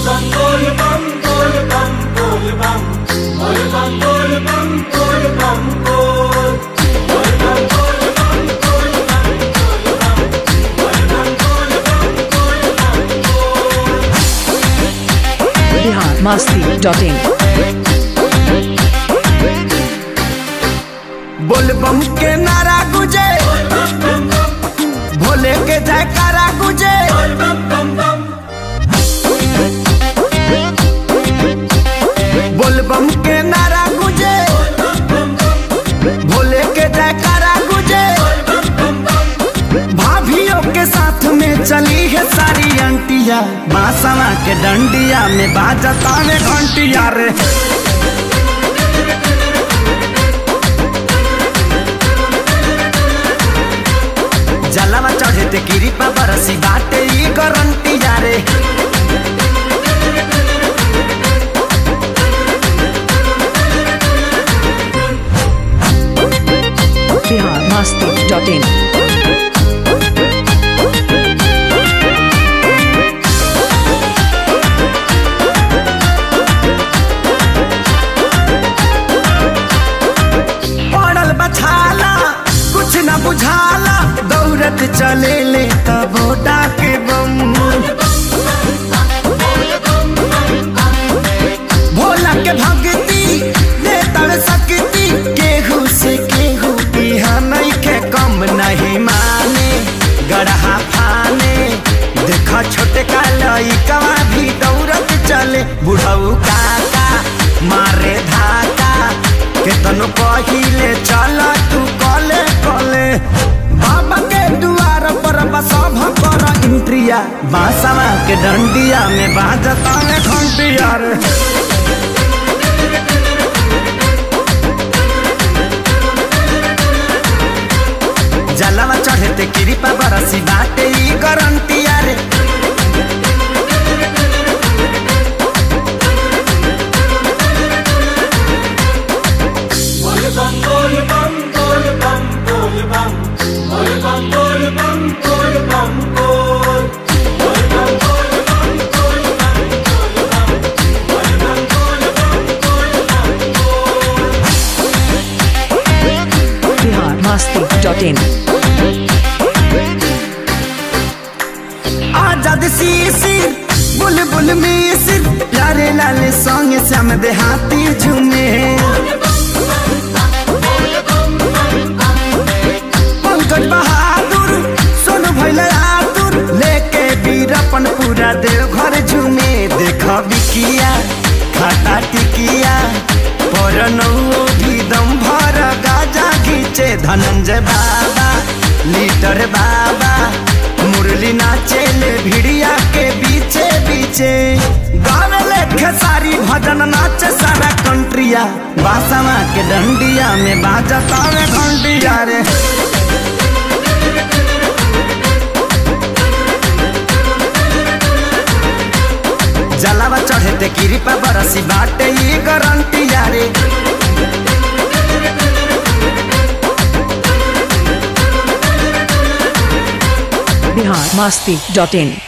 Bihar Masti dot इन बोलबम के नारा गुजे भोले के जयकारा गुजे बोलबम के नारा गुजे भोले के जयकारा गुजे भाभियों के साथ में चली है सारी अंटिया बासवा के डंडिया में बाजता में घंटिया रे जलवा चढ़े ते कृपा बरसी बाटे ई गारंटी यारे बिहार मस्ती डॉट इन पड़ल बछाला कुछ न बुझाला दौड़त चले ले तबोटा के बम भोला के भक्ति दे तड़ सकती केहू से केहू बिहा नहीं के कम नहीं माने गढ़ा फाने देखा छोटे का लइकवा भी दौड़त चले बुढ़ऊ काका मारे धाका केतनो पहिले चल तू कले कले बाबा के दुआर पर बसभ कर इंट्रिया बासवा के डंडिया में बाजता में घंटिया रे जलवा चढ़े ते कृपा बरसी बाटे ई गारंटिया रे बिहार मस्ती डॉट इन आजाद सीसिर बुलबुल मिसिर प्यारे लाल संग श्याम देहाती झूमे पंकज बहादुर सोनू भैल आतुर लेके बीरपन पूरा देव घर झूमे देख बिकिया खाता टिकिया पर भी दम भर गाजा घीचे धनंजय बाबा लीटर बाबा मुरली नाचेले भिड़िया के बीचे बीचे गावे लेखे सारी भजन नाचे सारा कंट्रिया बासवा के डंडिया में बाजता में घंटिया रे जलावा चढ़े ते कृपा बरसी बाटे ई गारंटिया रे बिहार मस्ती डॉट इन